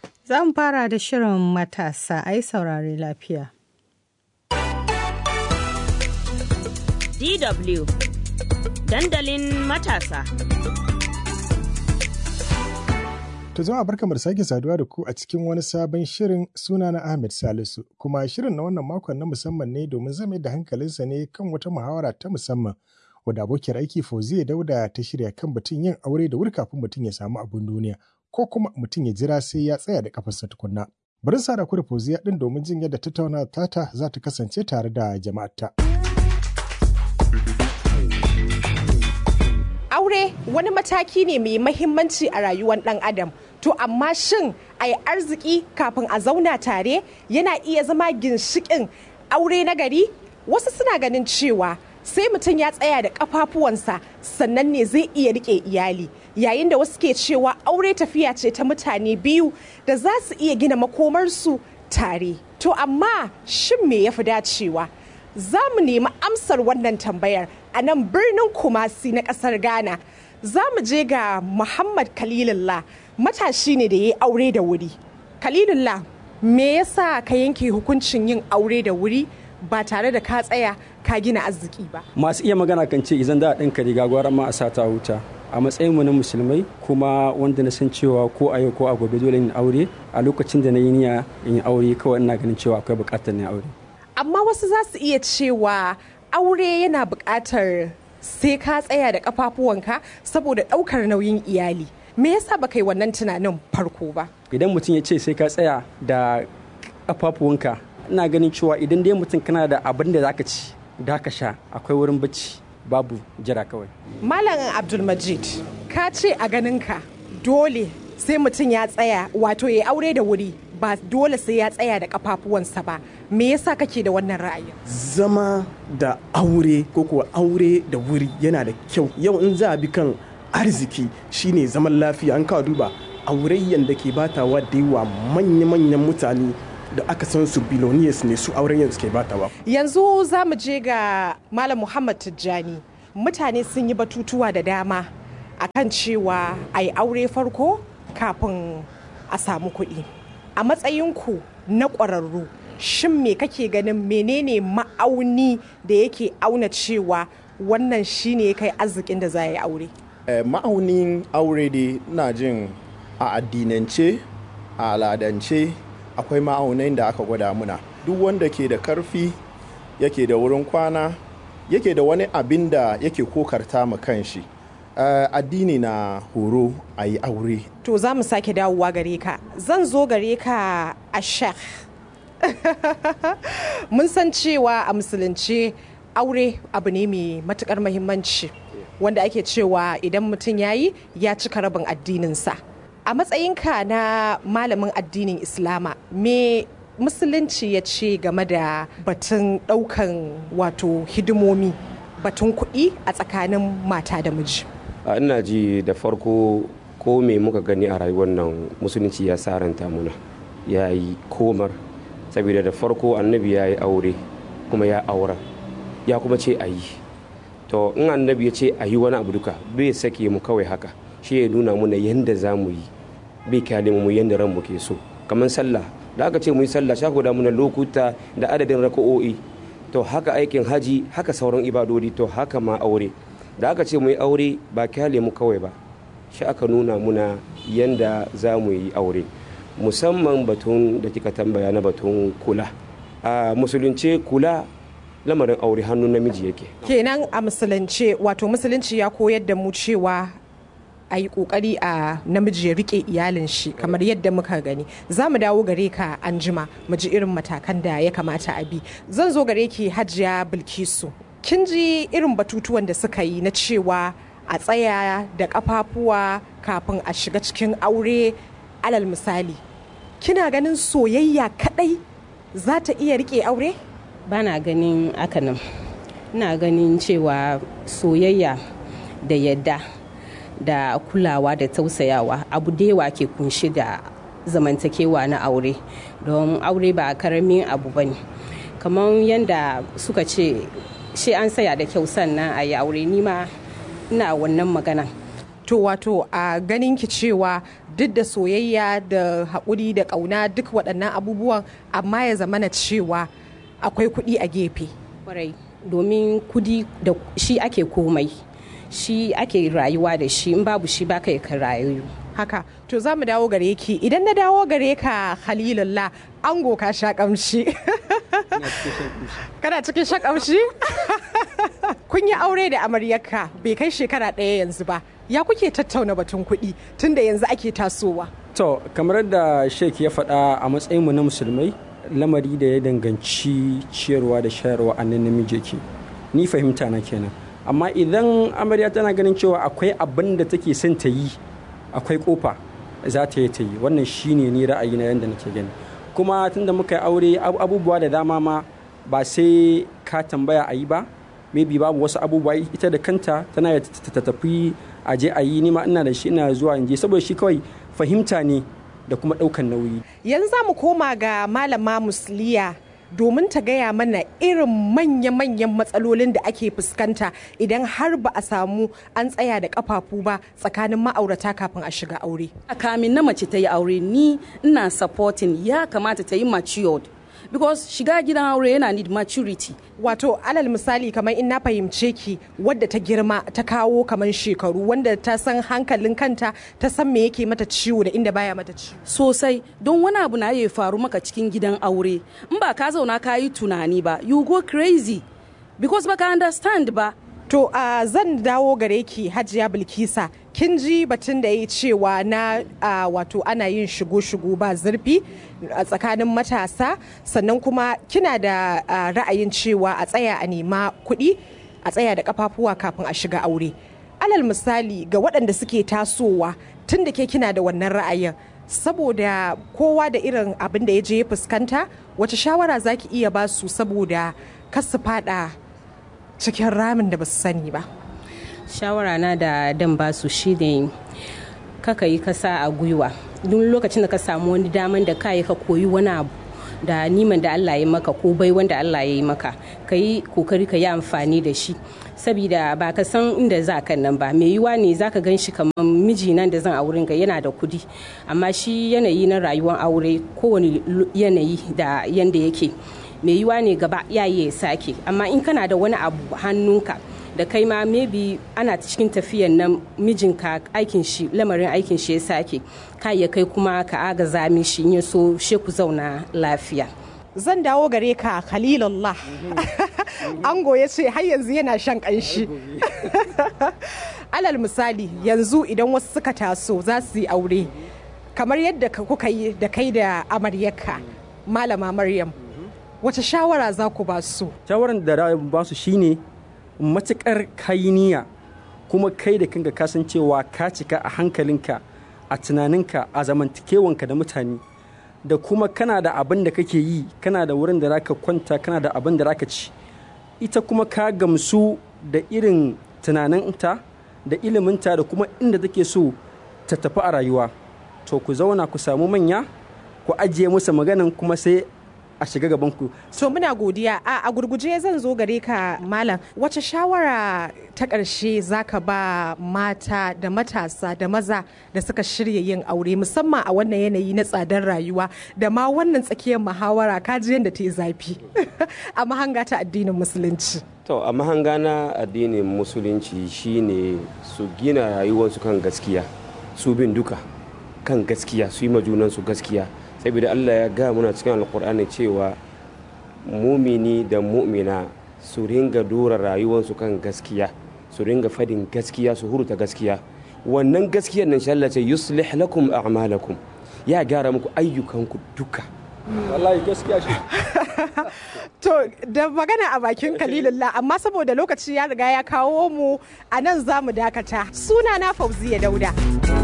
Za mu fara da shirin matasa a yi saurare lafiya. DW Dandalin matasa. To zama barkamar sake saduwa da ku a cikin wani sabon shirin suna na Ahmed Salisu kuma shirin na wannan makon na musamman ne domin zame da hankalinsa ne kan wata muhawara ta musamman wadda abokiyar aiki Fauziya Dauda ta shirya kan batun yin aure da wuri kafin mutum ya samu abin duniya ko kuma mutum ya jira sai ya tsaya da kafarsa tukunna. Bari sa da ku da Fauziya din domin jin yadda tattauna tata za ta kasance tare da jama'arta. aure wani mataki ne mai mahimmanci a rayuwar ɗan adam to amma shin a yi arziki kafin a zauna tare yana iya zama ginshikin aure na gari wasu suna ganin cewa sai mutum ya tsaya da kafafuwansa sannan ne zai iya rike iyali yayin da wasu ke cewa aure tafiya ce ta mutane biyu da za su iya gina makomarsu tare to amma shin me ya fi dacewa za mu nemi amsar wannan tambayar a nan birnin kumasi na kasar ghana za mu je ga muhammad kalilullah matashi ne da ya yi aure da wuri kalilullah me yasa ka yanke hukuncin yin aure da wuri ba tare da ka tsaya ka gina arziki ba masu iya magana kan ce idan da a ɗinka riga gwara ma a sata wuta a matsayin mu na musulmai kuma wanda na san cewa ko a yau ko a gobe dole in aure a lokacin da na yi niyya in yi aure kawai ina ganin cewa akwai buƙatar ne aure amma wasu za su iya cewa aure yana buƙatar sai ka tsaya da ƙafafuwanka saboda ɗaukar nauyin iyali me yasa baka yi wannan tunanin farko ba idan mutum ya ce sai ka tsaya da ƙafafuwanka ina ganin cewa idan dai mutum kana da abin da zaka ci da ka sha akwai wurin bacci babu jira kawai malam abdulmajid ka ce a ganinka dole sai mutum ya tsaya wato ya aure da wuri ba dole sai ya tsaya da kafafuwansa ba me yasa kake da wannan ra'ayin zama da aure ko kuwa aure da wuri yana da kyau yau in za a bi kan arziki shine zaman lafiya an kawo duba aurayyan da ke batawa da yawa manya-manyan mutane da aka san su biloniyas ne su auren yanzu ke batawa yanzu za mu je ga malam muhammad tijjani mutane sun yi batutuwa da dama akan cewa a yi aure farko kafin a samu kuɗi a matsayinku na ƙwararru shin me kake ganin menene ma'auni da yake auna cewa wannan shine ya kai arzikin da za yi aure eh, ma'aunin aure dai na jin a addinance a aladance akwai ma'aunai da aka gwada muna duk wanda ke da karfi yake da wurin kwana yake da wani abin da yake kokarta ma kanshi uh, addini na horo a yi aure to za mu sake dawowa gare ka zan zo gare ka a shek mun san cewa a musulunci aure abu ne mai matukar mahimmanci wanda ake cewa idan mutum ya yi ya cika rabin addininsa a matsayinka na malamin addinin islama me musulunci ya ce game da batun daukan wato hidimomi batun kuɗi a tsakanin mata da miji ina ji da farko ko me muka gani a rayuwar nan musulunci ya saranta muna ya yi komar saboda da farko annabi ya yi aure kuma ya aura ya kuma ce a yi to in annabi ya ce a yi wani abu duka bai sake mu kawai haka shi ya nuna muna yadda za mu yi bai kyale mu yadda ranmu ke so kamar sallah da aka ce mu yi sallah sha da muna lokuta da adadin raka'o'i to haka aikin haji haka sauran ibadodi to haka ma aure da aka ce mu yi aure ba kyale mu kawai ba shi aka nuna muna yanda za mu yi aure musamman batun da kika tambaya na batun kula a musulunce kula lamarin aure hannun namiji yake kenan a musulunce wato musulunci ya koyar da mu cewa a yi kokari a namiji ya rike iyalin shi kamar yadda muka gani za mu dawo gare ka an jima mu ji irin matakan da ya kamata a bi zan zo gare ki hajiya bilkisu kin ji irin batutuwan da suka yi na cewa a tsaya da kafafuwa kafin a shiga cikin aure alal misali kina ganin soyayya kadai za ta iya rike aure bana ganin hakanan ina ganin cewa soyayya da yadda da kulawa da tausayawa abu da yawa ke kunshi da zamantakewa na aure don aure ba karamin abu ba ne kamar yadda suka ce shi an saya da kyau sannan a yi aure nima ina wannan magana to wato a ganin ki cewa duk da soyayya da haƙuri da ƙauna duk waɗannan abubuwan amma ya zamana cewa akwai kuɗi a gefe kwarai domin kudi da shi ake komai shi ake rayuwa da shi in babu shi baka ka rayu haka to za mu dawo gare ki idan na dawo gare ka halilullah ango ka sha kamshi kana cikin sha kamshi kun yi aure da amaryarka bai kai shekara ɗaya yanzu ba ya kuke tattauna batun kuɗi tunda yanzu ake tasowa to kamar da sheik ya faɗa a matsayinmu na musulmai lamari da ya danganci ciyarwa da shayarwa a nan namiji ke ni fahimta na kenan amma idan amarya tana ganin cewa akwai abin da take son ta yi akwai kofa za ta yi ta yi wannan shine ni ra'ayi na yadda nake gani kuma tunda muka yi aure abubuwa da dama ma ba sai ka tambaya a yi ba maybe babu wasu abubuwa ita da kanta tana ta tafi a je a yi nima ina da shi ina zuwa in je saboda shi kawai fahimta ne da kuma ɗaukan nauyi yanzu za mu koma ga malama musliya domin ta gaya mana irin manya-manyan matsalolin da ake fuskanta idan har ba a samu an tsaya da kafafu ba tsakanin ma'aurata kafin a shiga aure. A kamin na mace ta yi aure ni ina supporting ya kamata ta yi matured because shiga gidan aure yana need maturity. Wato alal misali kamar in na fahimce ki wadda ta girma ta kawo kamar shekaru wanda ta san hankalin kanta ta san me yake mata ciwo da inda baya mata ciwo. Sosai don wani abu na ya faru maka cikin gidan aure in ba ka zauna ka yi tunani ba you go crazy because baka understand ba. To uh, zan dawo gare ki Hajiya Bilkisa kin ji batun da ya cewa na uh, wato ana yin shigo-shigo ba zurfi a tsakanin matasa sannan kuma kina da uh, ra'ayin cewa a tsaya a nema kuɗi a tsaya da kafafuwa kafin a shiga aure. Alal misali ga waɗanda suke tasowa tun da ke kina da wannan ra'ayin saboda kowa da irin abin da ya je ya fuskanta wace shawara za ki iya ba su saboda kasu fada cikin ramin da ba su sani ba. shawara na da dan basu shine kaka yi kasa a gwiwa duk lokacin da ka samu wani daman da kayi ka koyi wani abu da niman da Allah ya maka ko bai wanda Allah ya yi maka ka yi kokari ka yi amfani da shi saboda ba ka san inda za ka nan ba mai yiwa ne za ka gan shi kamar miji nan da zan auren ga yana da kudi amma shi yanayi na rayuwar aure kowane yanayi da yanda yake mai yiwa ne gaba ya yi ya sake amma in kana da wani abu hannunka da kai ma maybe ana cikin tafiyan nan mijinka aikin shi lamarin aikin shi ya sake ka ya kai kuma ka agaza mishi in ya so she ku zauna lafiya zan dawo gare ka khalilullah ango ya ce har yanzu yana shan kanshi alal misali yanzu idan wasu suka taso za su yi aure kamar yadda kuka yi da kai da amaryarka malama maryam wace shawara za ku ba su shawaran da ba su shine matukar kayi kuma kai da kanka kasancewa ka cika a hankalinka a tunaninka a zamantakewanka da mutane da kuma kana da abin da kake yi kana da wurin da zaka kwanta kana da abin da zaka ci ita kuma ka gamsu da irin tunaninta da iliminta da kuma inda take so ta tafi a rayuwa to ku zauna ku samu manya ku ajiye musu maganan kuma sai a shiga gaban ku. So muna godiya a, a gurguje zan zo gare ka malam wace shawara ta ƙarshe zaka ba mata da matasa da maza da suka shirya yin aure musamman a wannan yanayi na tsadar rayuwa da ma wannan tsakiyar muhawara kaji yadda ta yi zafi a mahanga ta addinin musulunci. To a mahanga na addinin musulunci shine su gina rayuwarsu kan gaskiya su bin duka kan gaskiya su yi majunansu gaskiya. saboda Allah ya ga muna cikin alkur'ani cewa mumini da mu'mina su ringa dora rayuwarsu kan gaskiya su ringa fadin gaskiya su hurta gaskiya wannan gaskiyar nan shi ce yuslih lakum a'malakum ya gyara muku ayyukanku duka wallahi gaskiya shi to da magana a bakin kalilullah amma saboda lokaci ya riga ya kawo mu a nan za mu dakata suna na fauziya dauda